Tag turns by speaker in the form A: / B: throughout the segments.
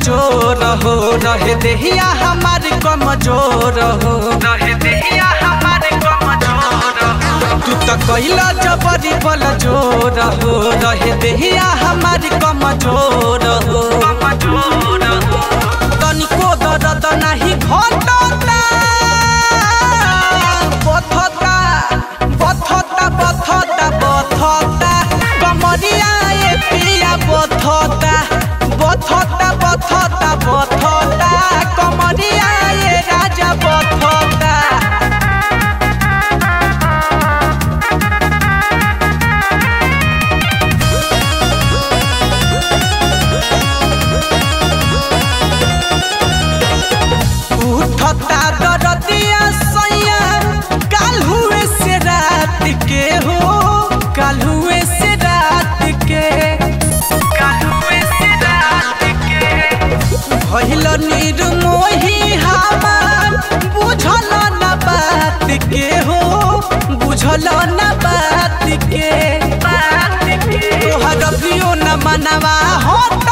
A: चोर हो रहे देहिया हमार कमजोर हो रहे देहिया हमार कमजोर हो तू तो कैला जबरी बल जोर हो रहे देहिया हमार कमजोर हो कमजोर हो तनिको दर्द नाही घटता बथता बथता बथता बथता कमरिया ए पिया बथता बथता बथता बथता कमरिया ए राजा बथता उठता दरदिया सैया काल हुए से रात के हो काल हुए से रात के काल हुए से रात के भइल निर्मोही हमार बुझल न बात के हो बुझल न बात के बात के तोहर अभियो न मनवा होता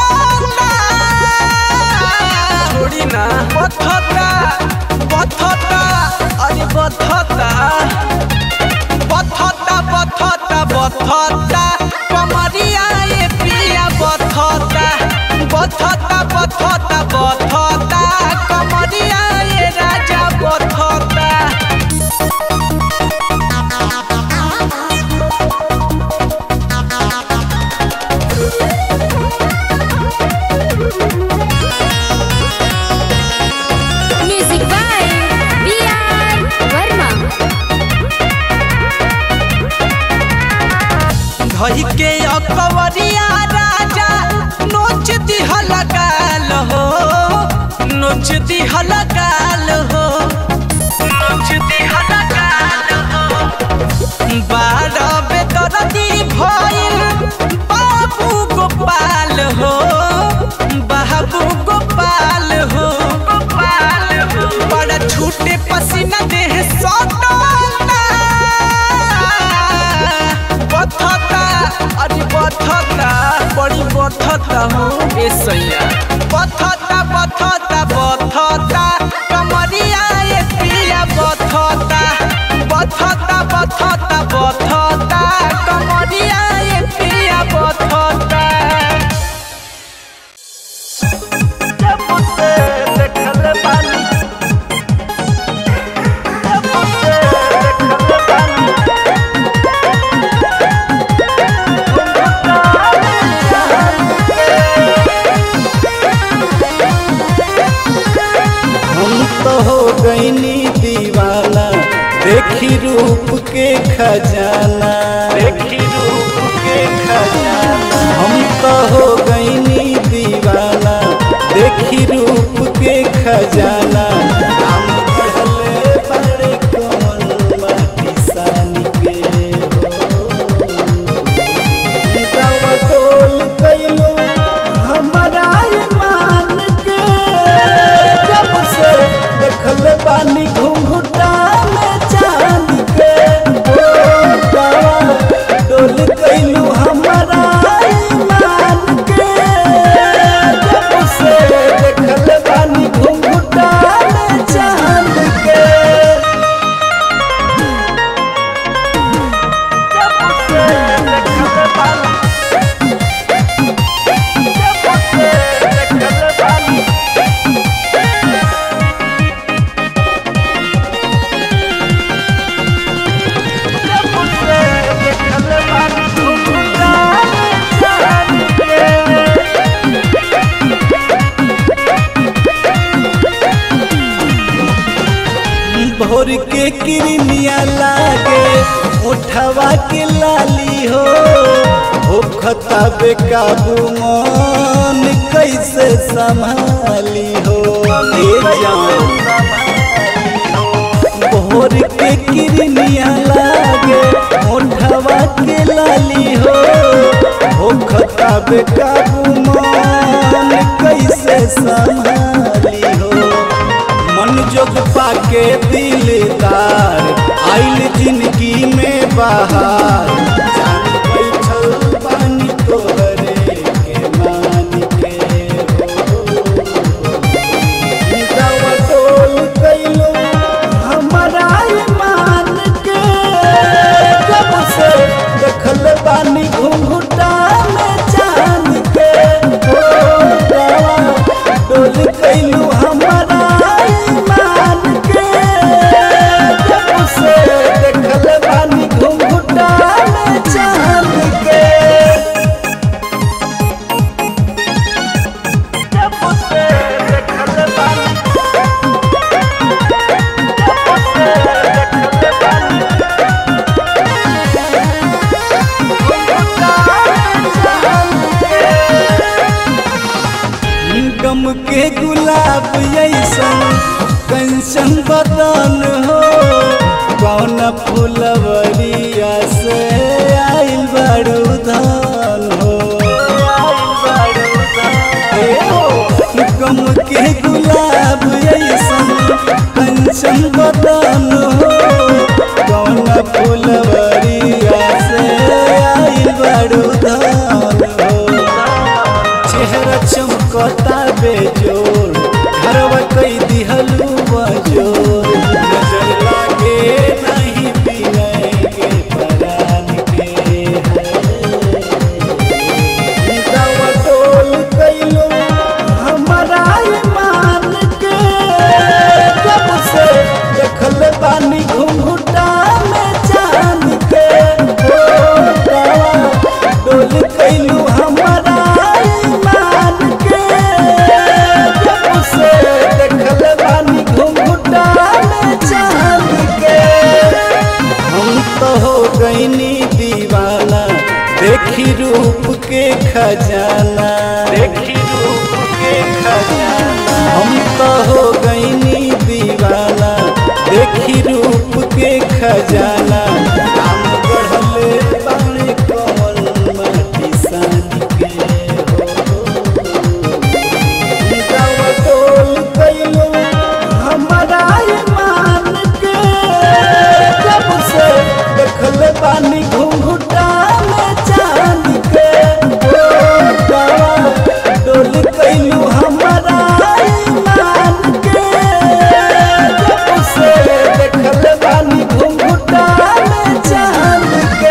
A: छोड़ी ना बथता बथता अरे बथता बथता बथता बथता कमरिया ए पिया बथता बथता बथता बथता कमरिया ए राजा बथता
B: Music by B.R. Verma.
A: धई के अकवरिया राजा नोच दिहल गाल हो नोच दिहल गाल हो नोच दिहल गाल हो बारह बेदरदी भइल बाबू गोपाल हो बाबू गोपाल हो गोपाल हो बड़ा छूटे पसीना देह सटना बथता अरे बथता बड़ी बथता हो ए सैया बथता बथता बथता कमरिया ए पिया बथता बथता बथता बथता कमरिया ए पिया बथता जब से देखल बानी जब से देखल बानी
C: हम तो हो गईनी दीवाना देखी रूप के खजाना देखी रूप के खजाना हम तो हो गईनी दीवाना देखी रूप के खजाना हम पढ़ले बड़े कौन माटी सान के हो तोल कैलो हमारा ईमान के जब से देखल बानी घुंघटा में चांद के ओ बाबा डोल कैलू हमारा ईमान के जब से देखल बानी घुंघटा में चांद के जब से देखल बानी जब से देखल बानी जब से देखल बानी घुंघटा में चांद के भोर के किरनिया लागे उठवा के लाली हो हो खता बेकाबू मन कैसे संभाली हो ए जान भोर के किरनिया लागे उठवा के लाली हो हो खता बेकाबू मन कैसे संभाली हो मन जोग पाके दिलदार आइल जिंदगी में बाहर जान बैठल पानी तोहरे के मान के हो देखी रूप के खजाना देखी रूप के खजाना हम तो हो गईनी दीवाना देखी रूप के खजाना हम गढ़ले बाणे कमल माटी सान के हो डोल कैलो हमारा ईमान के जब से देखल बानी घुंघुटा में चांद के ओ दवा डोल कैलो हमारा ईमान के जब से देखल बानी घुंघुटा में चांद के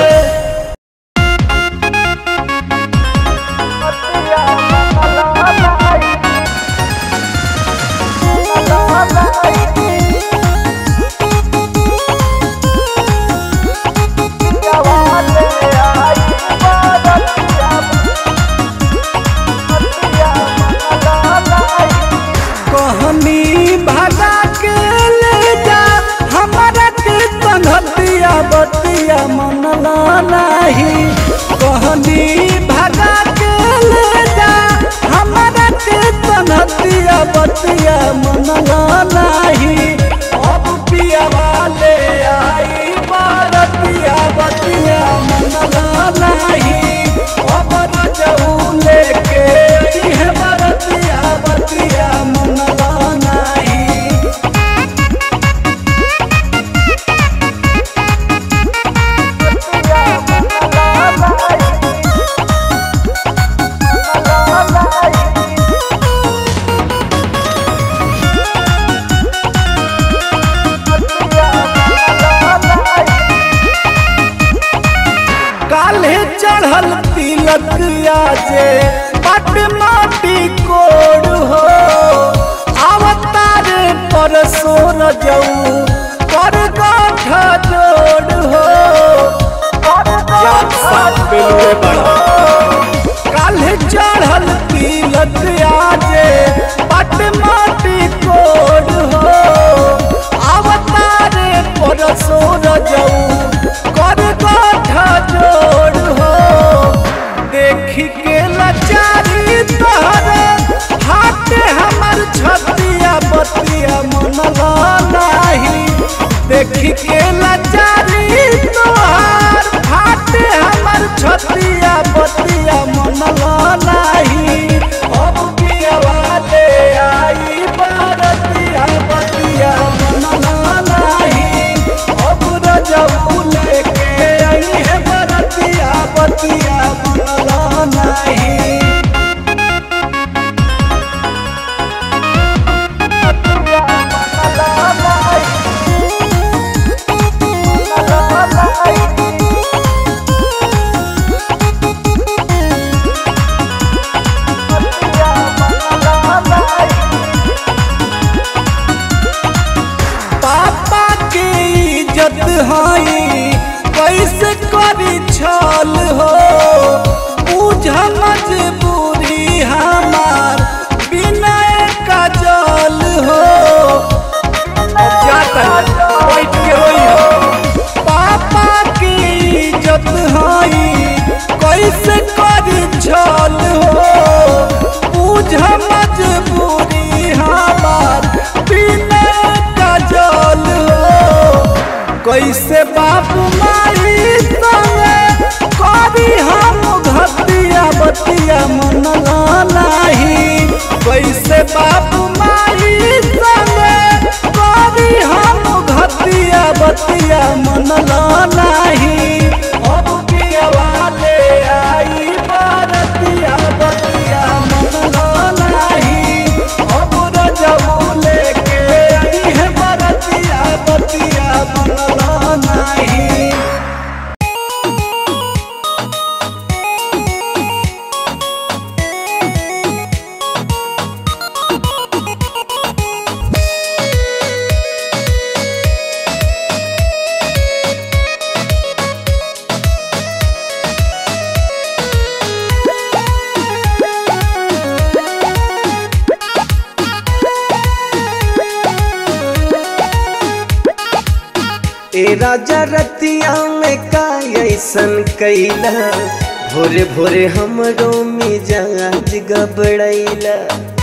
C: कहनी भागा के ले जा हमारा के तंगतिया बतिया मनला नहीं कहनी भागा के ले जा हमारा के तंगतिया बतिया मनला नहीं अब पिया वाले आई बारतिया बतिया मनला नहीं अब रजऊ लेके आई है बरतिया बतिया मनला नहीं काल्हे चढ़ल तिलक आजे पट माटी कोड़ हो अवतार पर सोर जाऊ कर गाठा जोड़ हो काल्हे चढ़ल तिलक आजे पट माटी कोड़ हो अवतार पर सोर जाऊ कर गाठा जोड़ हो देखी के लाचारी तोहरे हाथ हमर छतिया बतिया मनला नाही देखी के लाचारी तोहर हाथ हमर छतिया बतिया मनला नाही अब पिया वाले आई बारतिया बतिया मनला नाही अब रजऊ लेके आई है बरतिया बतिया मनला नहीं पापा के इज्जत हई कैसे करी छल हो बुझ मजबूरी हमार बिना का जल हो पापा के इज्जत हई कैसे करी छल हो बुझ मजबूरी हमार बिना का जल हो कैसे बाप माई संगे करी हम घतिया बतिया मनला नाही कैसे बाप माई संगे करी हम घतिया बतिया मनला नाही अब पिया वाले आई बारतिया बतिया मनला नाही अब रजऊ लेके आई है बरतिया बतिया मनला नाही
D: ए राजा रतिया में कायल
C: ऐसन कैला भोरे भोरे हमरो मिजाज गबड़ैला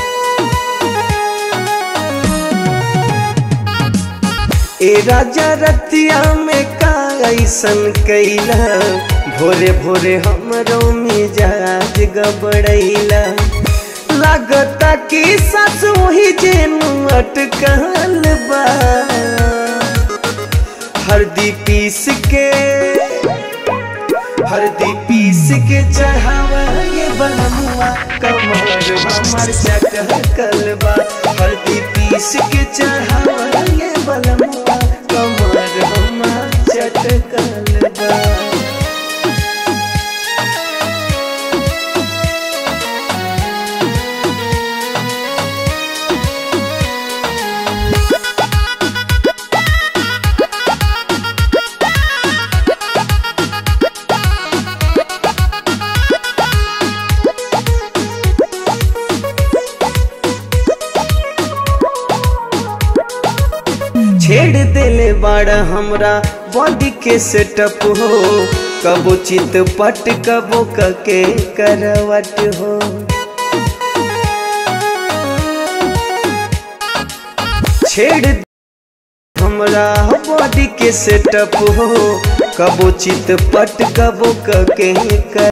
C: ए राजा रतिया में का ऐसन कैला भोरे भोरे हमरो मिजाज गबड़ैला लागता कि सस वही जेनु अटकल बा हरदी पीस के हरदी पीस के चढ़ावा ये बनमुआ कमर हमर चटकल बा हरदी पीस के चढ़ावा ये बनमुआ कमर हमर चटकल बा छेड़ देले बाड़ा हमरा बॉडी के सेटअप हो कबो चित पट कबो कके करवट हो छेड़ हमरा बॉडी के सेटअप हो कबो चित पट कबो कके कर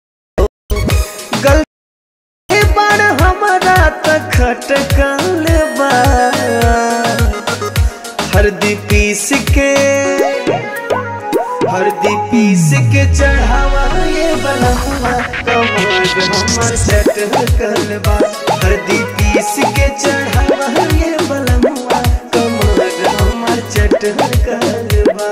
C: गल बाड़ हमरा त खटकल बा हरदी पीस के हरदी पीस के चढ़ावा ये बनहुआ कमर हमर सेट कलबा हरदी पीस के चढ़ावा ये बनहुआ कमर हमर चट कलबा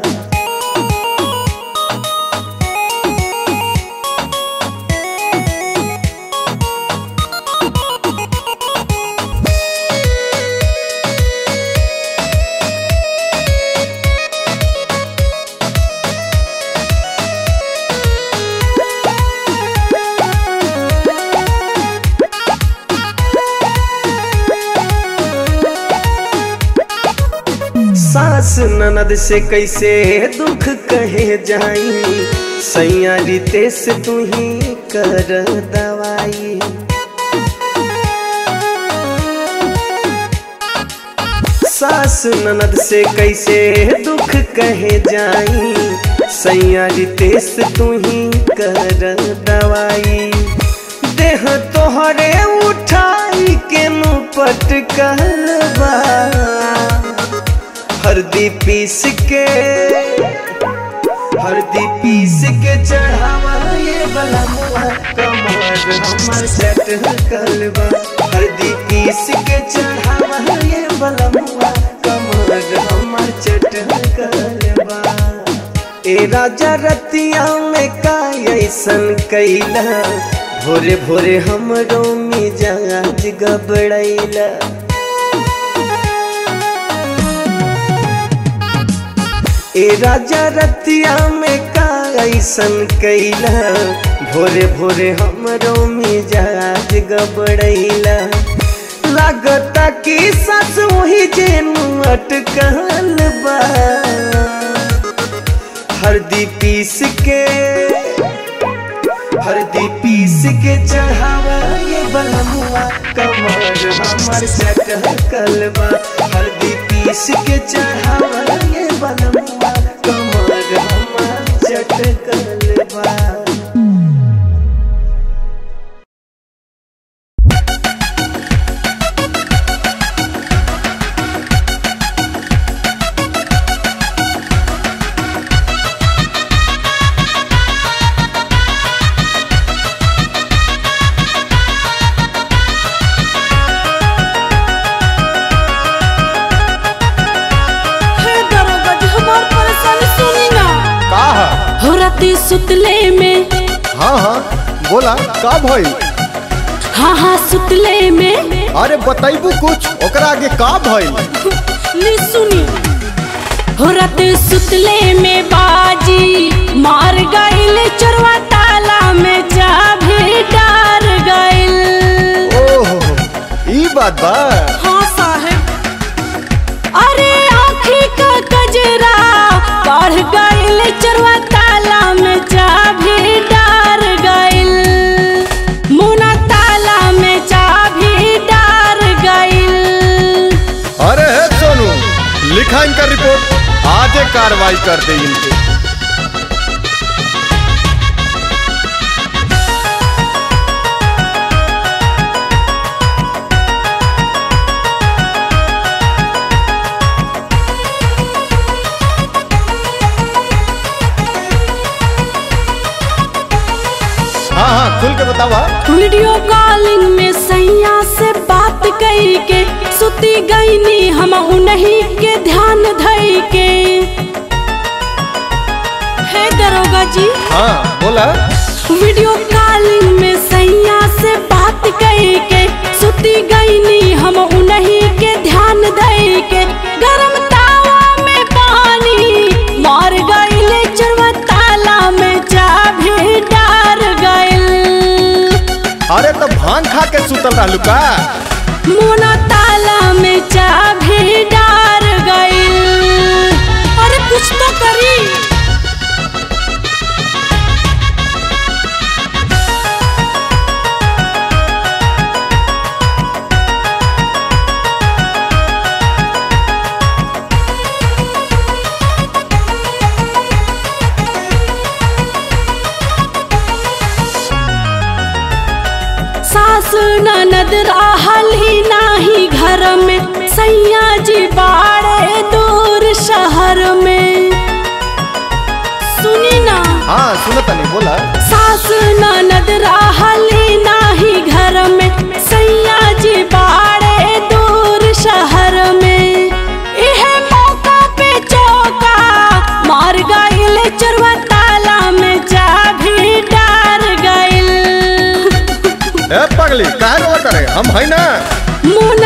C: सास ननद से कैसे दुख कहे जाई सैया रीते से तू ही कर दवाई सास ननद से कैसे दुख कहे जाई सैया रीते से तू ही कर दवाई देह तोहरे उठाई के मुपट कहलबा हरदी पीस के हरदी पीस के चढ़ावा ये बलमुआ कमर हमर सेट कलबा हरदी पीस के चढ़ावा ये बलमुआ कमर हमर चट कलबा ए राजा रतिया में का ऐसन कैला भोरे भोरे हमरो मिजाज गबड़ैला ए राजा रतिया में का ऐसन कैला भोरे भोरे हमरो मिजाज गबड़ैला लागता कि सस वही जेनु अटकल बा हरदी पीस के हरदी पीस के चढ़ावा ये बनमुआ कमर हमर चटकल बा हरदी पीस के चढ़ावा ये बनमुआ कमर हमर चटकल बा
D: हे दरोगा जी हमार परेशानी सुनी ना
E: का है
D: हो राती सुतले में
E: हाँ हाँ बोला का भइल
D: हाँ हाँ सुतले में
E: अरे बताइबू कुछ ओकरा आगे का भइल
D: ली सुनी हो राती सुतले में बाजी मार गइल चोरवा ताला में चाबी डार गइल
E: ओहो ई बात बा
D: हाँ साहेब अरे आँखी का गजरा बढ़ गइल चोरवा ताला
E: कर दे इनके हाँ हाँ खुल के बतावा
D: वीडियो कॉलिंग में सैया से बात कई के सुती गईनी हम उन्हीं के ध्यान धई के हे दरोगा जी
E: हाँ बोला
D: वीडियो कॉलिंग में सैया से बात कई के सुती गईनी हम उन्हीं के ध्यान दई के गरम तावा में पानी मार गईले चरवा ताला में चाभी डार गइल
E: अरे तो भांग खा के सुतल रहलू का
D: मोना ताला में चाभी डार गइल अरे कुछ तो करी सास ननद रहली नाही घर में सैया जी बाड़े दूर शहर में सुनी ना
E: हाँ सुनत नहीं बोला
D: सास ननद रहली नाही घर में सैया जी बाड़े दूर शहर में इह मौका पे चौका मार गइल चरवा ताला में चाभी डार गइल
E: ए पगली काहे रोवा करे हम है ना
D: मुन